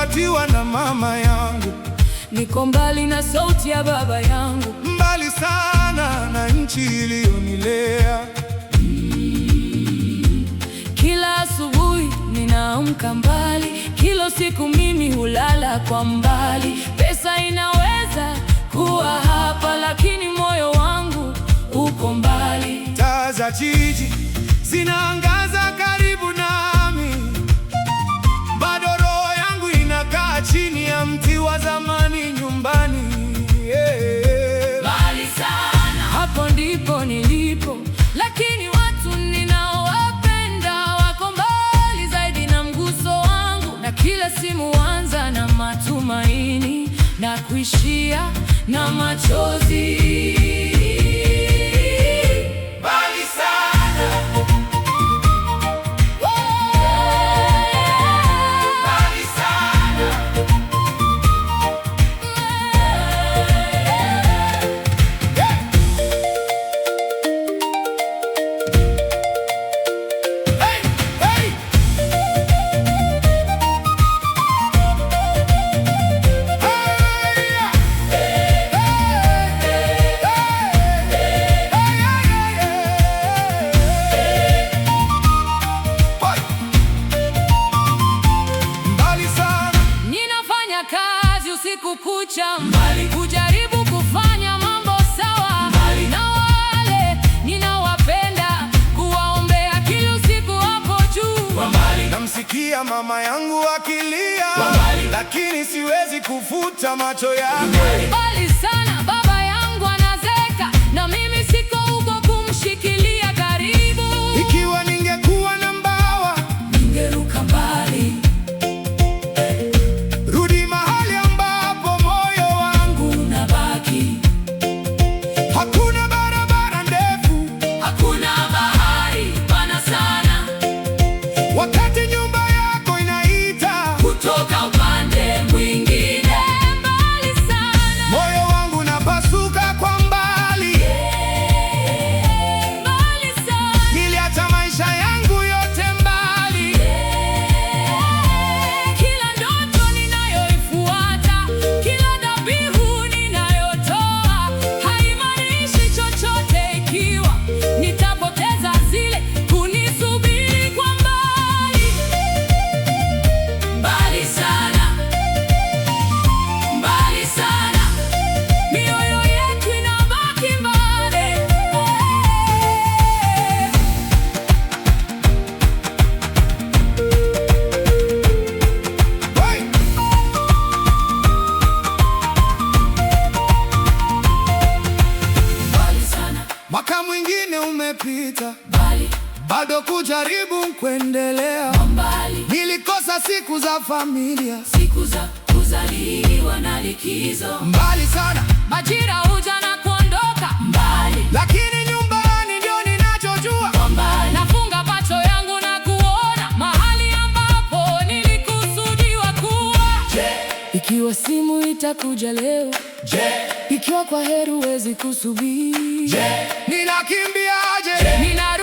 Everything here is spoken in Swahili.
nilikozaliwa na mama yangu, niko mbali na sauti ya baba yangu, mbali sana na nchi iliyonilea. Kila asubuhi ninaamka mbali, kila siku mimi hulala kwa mbali. Pesa inaweza kuwa hapa, lakini moyo wangu uko mbali. Taa za jiji zinaangaza karibu nami, bado roho yangu inakaa chini ya mti wa zamani nyumbani. Yeah. Mbali sana, hapo ndipo nilipo, lakini watu ninaowapenda wako mbali zaidi na mguso wangu, na kila simu huanza na matumaini na kuishia na machozi. Mbali sana, mbali sana. Hey, hey. Mbali sana, Ninafanya kazi usiku kucha mbali, kujaribu kufanya mambo sawa mbali, na wale ninawapenda kuwaombea kila usiku hapo juu namsikia mama yangu akilia, lakini siwezi kufuta macho yake. mbali sana. Baba yangu anazeka na mimi siko huko kumshikilia karibu, Ikiwa ningekuwa na mbawa, ningeruka mbali rudi mahali ambapo moyo wangu. unabaki, Hakuna barabara ndefu, hakuna bahari pana sana wakati nyumba yako inaita, kutoka upande mwingine, mbali sana moyo wangu unapasuka kwa mbali. mbali sana Niliacha maisha yangu yote mbali, Kila ndoto ninayoifuata, kila dhabihu ninayotoa haimaanishi chochote ikiwa nitapoteza zile kunisubiri kwa mbali. Mbali sana, mbali sana, mioyo yetu inabaki mbali. Hey! Mbali sana, Mwaka mwingine umepita, mbali, bado kujaribu kuendelea. mbali. Nilikosa siku za familia, Siku za kuzaliwa na likizo, mbali sana, majira huja na kuondoka mbali lakini nyumbani ndio ninachojua. kwa mbali. Nafunga macho yangu na kuona mahali ambapo nilikusudiwa kuwa. Ikiwa simu itakuja leo, Je, ikiwa kwa heri huwezi kusubiri, ninakimbiaje? nina